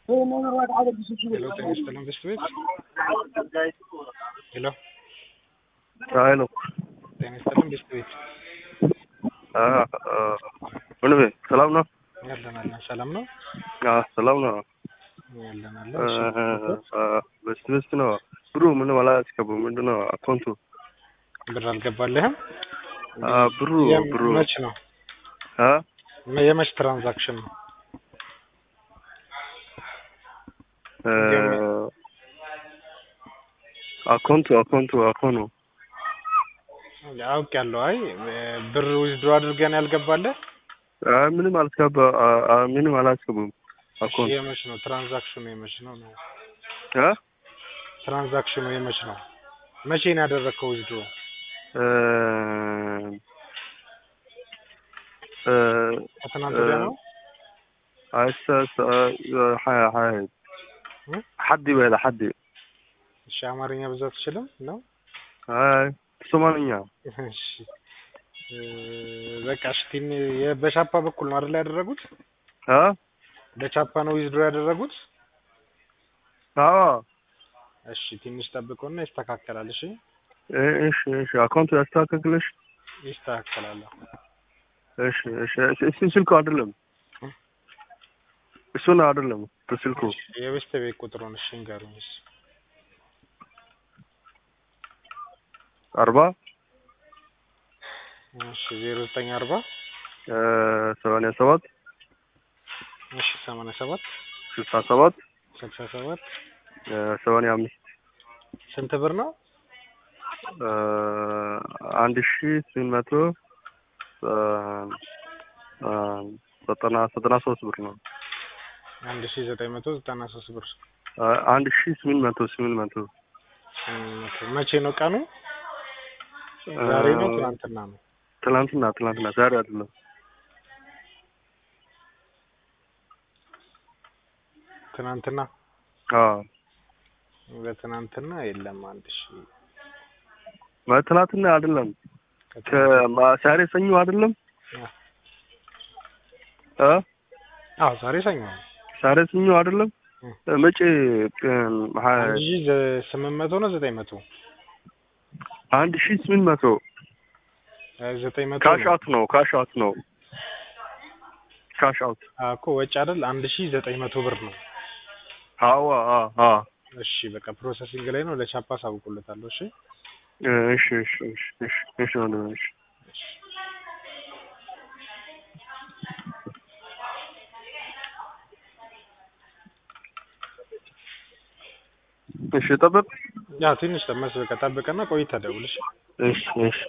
ሄሎ ጤና ይስጥልን ብስት ቤት ሄሎ ሄሎ ጤና ይስጥልን ብስት ቤት ወንድሜ ሰላም ነው? ያለን አለን ሰላም ነው አዎ ሰላም ነው። ያለን አለ በስት በስት ነው ብሩ ምንም አላስገቡም። ምንድን ነው አካውንቱ ብር አልገባልህም አ፣ ብሩ የም- ብሩ መች ነው አ የመች ትራንዛክሽን ነው እ፣ አካውንቱ አካውንቱ አካውንቱ አውቅ ያለው አይ ብር ዊዝድሮ አድርገን ያልገባለህ አ፣ ምንም አላስገባ አ፣ አ፣ ምንም አላስገቡም። አካውንቱ የመች ነው ትራንዛክሽኑ የመች ነው ነው አ ትራንዛክሽኑ የመች ነው መቼ ነው ያደረግከው ዊዝድሮ እ፣ እ፣ ከትናንት ወዲያ ነው አይሰ ሀያ ሀያ እ? ሐዲ በላ ሐዲ እሺ አማርኛ ብዙ አትችልም ነው አይ ሶማልኛ እሺ እ፣ በቃ እሺ ቲን የ- በቻፓ በኩል ነው አይደል ያደረጉት አ በቻፓ ነው ዊዝድሮ ያደረጉት አዎ እሺ ትንሽ ጠብቀውና ይስተካከላል እሺ እ- እሺ እሺ አካውንቱ ያስተካክልሽ ይስተካከላል እሺ እሺ እሺ እሱ ስልኩ አይደለም እሱን አይደለም በስልኩ የቤስት ቤት ቁጥሩን እሺ ንገሩኝ እሺ አርባ እሺ ዜሮ ዘጠኝ አርባ እ፣ ሰማንያ ሰባት እሺ ሰማንያ ሰባት ስልሳ ሰባት ስልሳ ሰባት እ፣ ሰማንያ አምስት ስንት ብር ነው እ፣ አንድ ሺ ስምንት መቶ እ፣ እ፣ ዘጠና ዘጠና ሶስት ብር ነው አንድ ሺ ዘጠኝ መቶ ዘጠና ሶስት ብር እ፣ አንድ ሺ ስምንት መቶ ስምንት መቶ እም፣ መቼ ነው ቀኑ እ፣ ዛሬ ነው ትናንትና ነው ትናንትና ትናንትና ዛሬ አይደለም ትናንትና አዎ በትናንትና የለም አንድ ሺ ማለት ትናንትና አይደለም ከትናንት- ከዛሬ ሰኞ አይደለም እ አዎ ዛሬ ሰኞ ነው ዛሬ ሰኞ አይደለም እ። መቼ ቀን ሀያ አንድ ሺ ዘ- ስምንት መቶ ነው ዘጠኝ መቶ አንድ ሺ ስምንት መቶ እ፣ ዘጠኝ መቶ ካሽ ነው አውት ነው ካሽ አውት ነው ካሽ አውት አዎ እኮ ወጪ አይደል አንድ ሺ ዘጠኝ መቶ ብር ነው አዋ አ አ እሺ በቃ ፕሮሰሲንግ ላይ ነው ለቻፓ አሳውቁለታለሁ እሺ እሺ እሺ እሺ እሺ እሺ ወንድሜ እሺ እሺ ጠብቅ ያው ትንሽ መስ በቃ ጠብቀና ቆይተህ ደውል እሺ እሺ እሺ